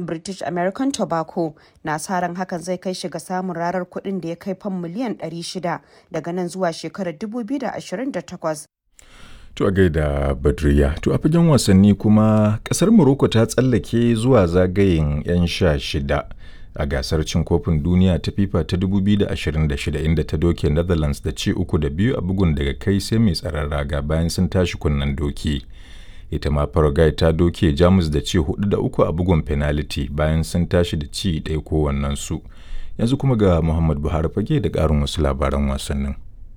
British American Tobacco na sa ran hakan zai kai shi ga samun rarar kuɗin da ya kai fam miliyan 600 daga nan zuwa shekarar 2028. To a gaida Badriya, to a fagen wasanni kuma kasar Morocco ta tsallake zuwa zagayen 'yan sha shida a gasar cin kofin duniya ta FIFA ta 2026 inda ta doke Netherlands da ci uku da biyu a bugun daga kai sai mai tsaron raga bayan sun tashi kunnen doki. Ita ma Paraguay ta doke Jamus da ci hudu da uku a bugun penalty bayan sun tashi da ci ɗaya kowannensu. Yanzu kuma ga Muhammad Buhari fage da ƙarin wasu labaran wasannin.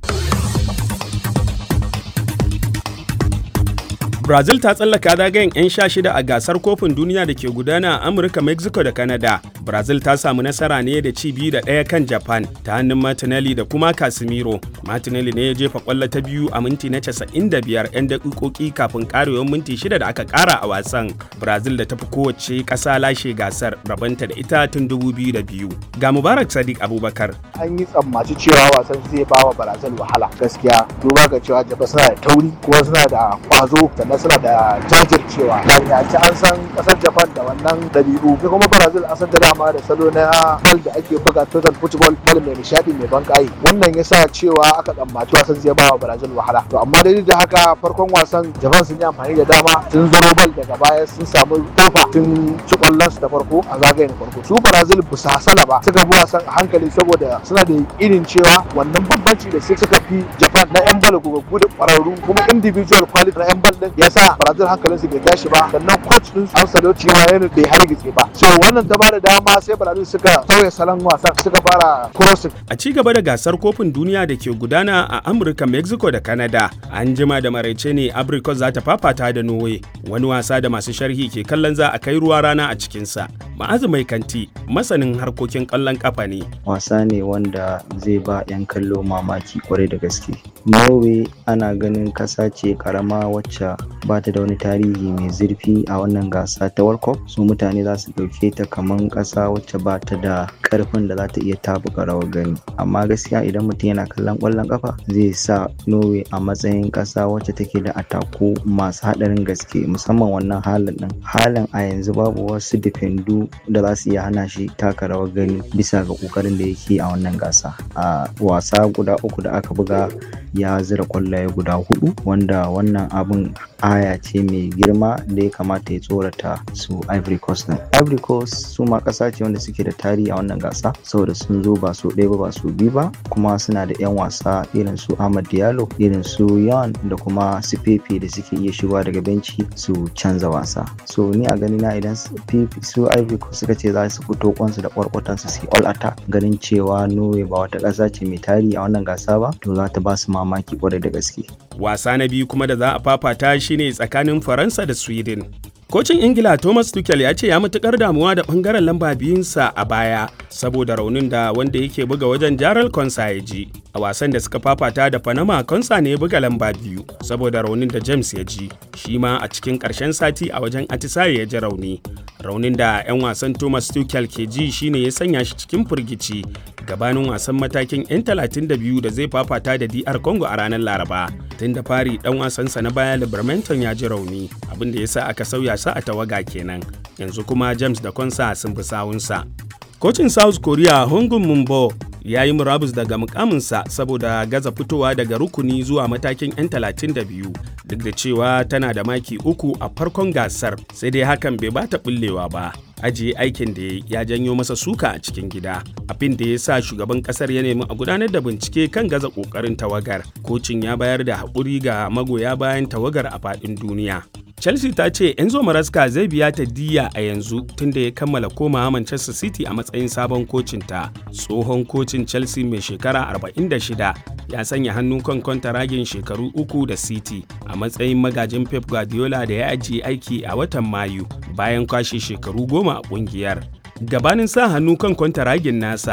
Brazil ta tsallaka zagayen 'yan sha shida a gasar kofin duniya da ke gudana a Amurka, Mexico da Canada. Brazil ta samu nasara ne da ci biyu da ɗaya kan Japan ta hannun Martinelli da kuma Casemiro. Martinelli ne ya jefa kwallo ta biyu a minti na 95 'yan daƙiƙoƙi kafin ƙarewar minti shida da aka ƙara a wasan. Brazil da ta fi kowace ƙasa lashe gasar rabanta da ita tun 2002. Ga Mubarak Sadiq Abubakar. An yi tsammaci cewa wasan zai ba wa Brazil wahala gaskiya duba ga cewa Japan suna da tauri kuma suna da kwazo sannan suna da jajircewa ya ci an san kasar japan da wannan dabi'u sai kuma brazil an san da dama da salo na bal da ake buga total football bal mai nishadi mai ban kai wannan ya sa cewa aka tsammaci wasan zai ba wa brazil wahala to amma dai da haka farkon wasan japan sun yi amfani da dama sun zaro bal daga baya sun samu kofa sun ci kwallon su da farko a zagayen farko su brazil ba su hasala ba suka bi wasan a hankali saboda suna da irin cewa wannan bambanci da suka fi japan na yan bal gugaggu da kwararru kuma individual quality na yan bal din ya sa Brazil hankalin su bai tashi ba sannan coach din Ancelotti ma yana bai hargitse ba so wannan ta bada dama sai Brazil suka sauya salon wasan suka fara crossing a ci gaba da gasar kofin duniya da ke gudana a Amurka Mexico da Canada an jima da maraice ne Abricot za ta fafata da Norway wani wasa da masu sharhi ke kallon za a kai ruwa rana a cikin sa ma'azu mai kanti masanin harkokin kallon kafa ne wasa ne wanda zai ba 'yan kallo mamaki kwarai da gaske Norway ana ganin kasa ce karama wacce ba ta da wani tarihi mai zurfi a wannan gasa ta World Cup su mutane za su ɗauke ta kaman ƙasa wacce ba ta da ƙarfin da za ta iya tabuka rawar gani amma gaskiya idan mutum yana kallon ƙwallon ƙafa zai sa Norway a matsayin ƙasa wacce take da ataku masu haɗarin gaske musamman wannan halin ɗin halin a yanzu babu wasu defendu da za su iya hana shi taka rawar gani bisa ga ƙoƙarin da yake a wannan gasa a wasa guda uku da aka buga ya zira ƙwallaye guda hudu wanda wannan abin aya ce mai girma da ya kamata ya tsorata su Ivory Coast din. Ivory Coast su ma ƙasa ce wanda suke da tarihi a wannan gasa saboda sun zo ba su ɗaya ba ba su biyu ba kuma suna da 'yan wasa irin su Ahmad Diallo irin su Yan da kuma su Pepe da suke iya shigowa daga benci su canza wasa. So ni a gani na idan su Ivory Coast suka ce za su fito kwansu da kwarkwatan su yi all attack ganin cewa Norway ba wata ƙasa ce mai tarihi a wannan gasa ba to za ta ba su mamaki kwarai da gaske. Wasa na biyu kuma da za a fafata shine tsakanin Faransa da Sweden. Kocin Ingila Thomas Tuchel ya ce ya matukar damuwa da bangaren lamba biyunsa a baya saboda raunin da wanda yake buga wajen Jaral Konsa ya ji. A wasan da suka fafata da Panama Konsa ne ya buga lamba biyu saboda raunin da James ya ji. Shi ma a cikin ƙarshen sati a wajen Atisaye ya ji rauni. Raunin da 'yan wasan Thomas Tuchel ke ji shine ya sanya shi cikin firgici gabanin wasan matakin 'yan 32 da zai fafata da DR Congo a ranar Laraba. Tun da fari dan wasansa na baya Libermanton ya ji rauni abin da ya sa aka sauya sa a tawaga kenan. Yanzu kuma James da Konsa sun bi sawunsa. Kocin South Korea Hongun Mumbo ya yi murabus daga mukaminsa saboda gaza fitowa daga rukuni zuwa matakin 'yan 32 duk da cewa tana da maki uku a farkon gasar sai dai hakan bai bata bullewa ba ajiye aikin da ya janyo masa suka a cikin gida abin da ya sa shugaban kasar ya nemi a gudanar da bincike kan gaza kokarin tawagar kocin ya bayar da haƙuri ga magoya bayan tawagar a faɗin duniya Chelsea ta ce Enzo Maresca zai biya ta diya a yanzu tunda ya kammala komawa Manchester City a matsayin sabon kocinta. Tsohon kocin Chelsea mai shekara 46 ya sanya hannu kan ragin shekaru uku da City a matsayin magajin Pep Guardiola da ya ajiye aiki a watan Mayu bayan kwashe shekaru goma a kungiyar. Gabanin sa hannu kan ragin nasa,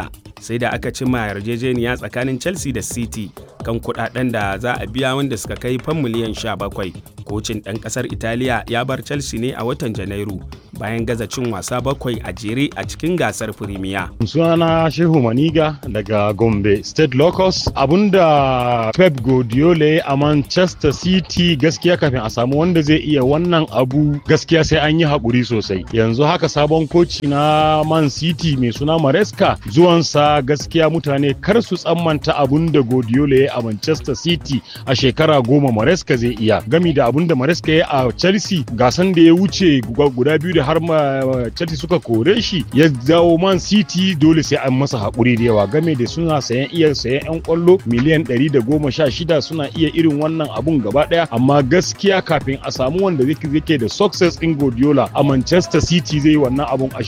sai da aka cimma yarjejeniya tsakanin chelsea da city kan kudaden da za a biya wanda suka kai fan miliyan 17 kocin ɗan ƙasar italiya ya bar chelsea ne a watan janairu bayan gaza cin wasa bakwai a jere a cikin gasar firimiya sunana shehu maniga daga gombe state locus abinda pep guardiola a manchester city gaskiya kafin a samu wanda zai iya wannan abu gaskiya sai an yi haƙuri sosai yanzu haka sabon koci na man city mai suna maresca zuwansa gaskiya mutane kar su tsammanta abun da guardiola ya a manchester city a shekara goma maresca zai iya gami da abun da maresca ya a chelsea gasan da ya wuce guda biyu da har ma chelsea suka kore shi ya dawo man city dole sai an masa haƙuri da yawa game da suna sayan iya sayan yan kwallo miliyan ɗari da goma sha shida suna iya irin wannan abun gaba ɗaya amma gaskiya kafin a samu wanda zai da success in Guardiola a Manchester City zai wannan abun a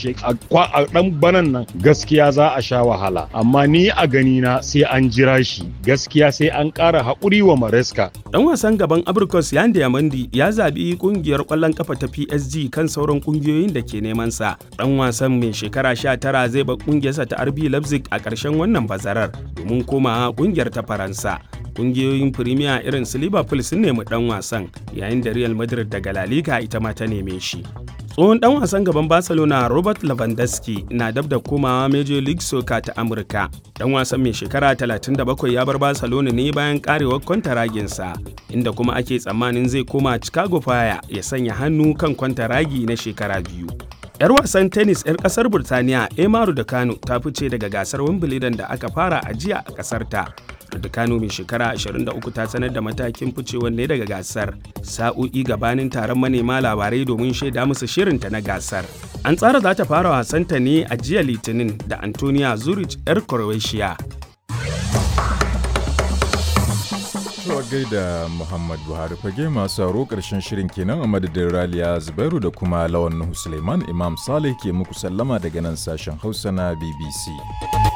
a dan banan nan gaskiya za a sha wahala amma ni a gani na sai an jira shi gaskiya sai an ƙara haƙuri wa Maresca dan wasan gaban Abrikos Yande Yamandi ya zabi kungiyar ƙwallon kafa ta PSG kan sauran kungiyoyin da ke neman sa dan wasan mai shekara 19 zai bar kungiyarsa ta RB Leipzig a ƙarshen wannan bazarar domin komawa kungiyar ta Faransa kungiyoyin Premier irin su Liverpool sun nemi dan wasan yayin da Real Madrid daga La Liga ita ma ta neme shi. Tsohon dan wasan gaban Barcelona Robert Lewandowski na dab da komawa Major League Soccer ta Amurka. Dan wasan mai shekara 37 ya bar Barcelona ne bayan karewar kwantaraginsa, inda kuma ake tsammanin zai koma Chicago Fire ya sanya hannu kan kwantaragi na shekara biyu. 'Yar wasan tennis 'yar kasar Burtaniya Emaru da Kano ta fice daga gasar Wimbledon da aka fara a jiya a kasar ta. Kano mai shekara 23 ta sanar da matakin ficewar ne daga gasar sa'o'i gabanin taron manema labarai domin shaida musu shirinta na gasar. An tsara za ta fara wasanta ne a jiya Litinin da Antonia Zurich 'yar Croatia. Tuwa gaida Muhammad Buhari fage masu sauro ƙarshen shirin kenan a madadin Raliya Zubairu da kuma Lawan Nuhu Suleiman Imam Saleh ke muku sallama daga nan sashen Hausa na BBC.